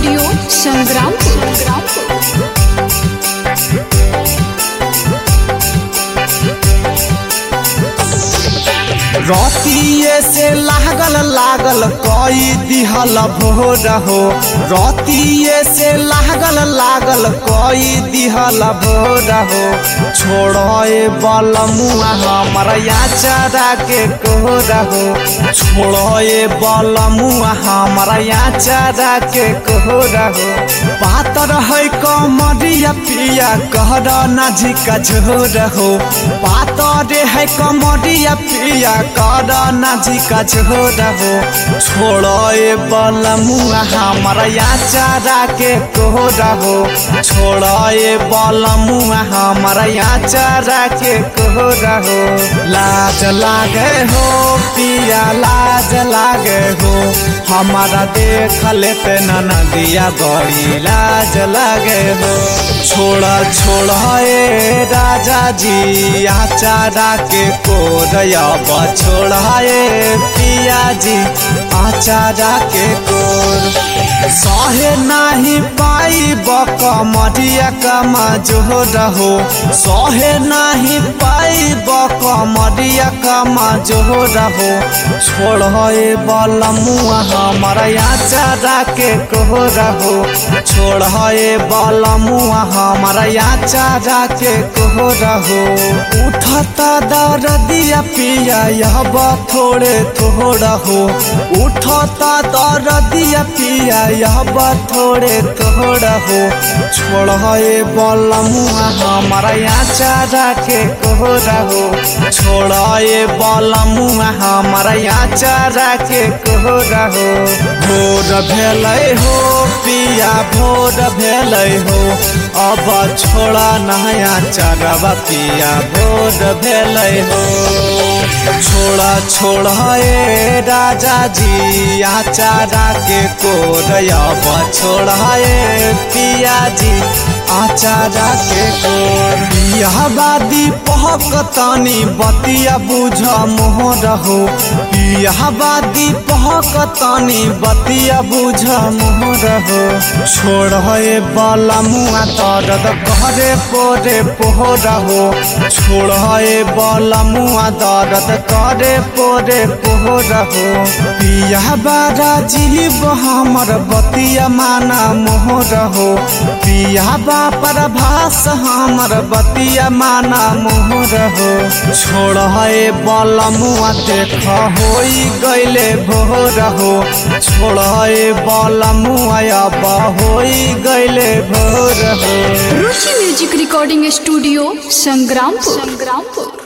studio Sangrampur Sangrampur रतिये से लागल लागल कई दिहल भोर हो रतिये से लागल लागल कई दिहल भोर हो छोड़े बल मुआ हमर याचरा के कोर हो छोड़े बल मुआ हमर याचरा के कोर हो पातर है कमरिया पिया कहर नाझिका झोर हो पातर है कमरिया पिया कर नाझिका झोर हो छोड़े बल मुआ हमर याचरा के कोर हो छोड़े बल मुआ हमर याचरा के कोर हो लाज लागे हो पिया लाज लागे हो हमारा देख लेते नदिया बड़ी लाज लागे हो छोड़ा छोड़ा ए राजा जी आचारा के कोरब छोड़ा ए पिया जी आचारा के कोर सहे नाही पाई बक मरिया कमा जो रहो सहे नाही पाई बक मरिया कमा जो रहो छोड़े बल मुआ हमारा याचारा के कहो रहो छोड़े बल मुआ हमारा याचारा के कहो रहो उठता दर्दिया पिया यह थोड़े थोड़ा हो उठता दर्दिया पिया यह थोड़े थोड़ा हो छोड़े बल मुआ हमारा याचारा के कहो रहो छोड़े बल मुआ हमारा याचारा के कहो रहो भोर भेलै हो पिया भोर भेलै हो अब छोड़ा नया चरवा पिया भोर भेलै हो छोड़ा छोड़ा ए राजा जी आचारा के कोरब छोड़ा ए पिया जी आचारा के कोर पिया बादी पहक तानी बतिया बुझ मोहर हो पिया बादी पहक तानी बतिया बुझ मोहर हो छोड़े बाला मुआ दर्द करे पोरे पोहर हो छोड़े बाला मुआ दर्द करे पोरे पोहर हो पिया बारा जीव हमर बतिया माना मोहर हो पिया बापर भास हमर बतिया माना मोहर हो छोड़े बल मुआ देख होई गैले भोर हो छोड़े बल मुआ अब होई गैले भोर हो Ruchi music recording studio Sangrampur Sangrampur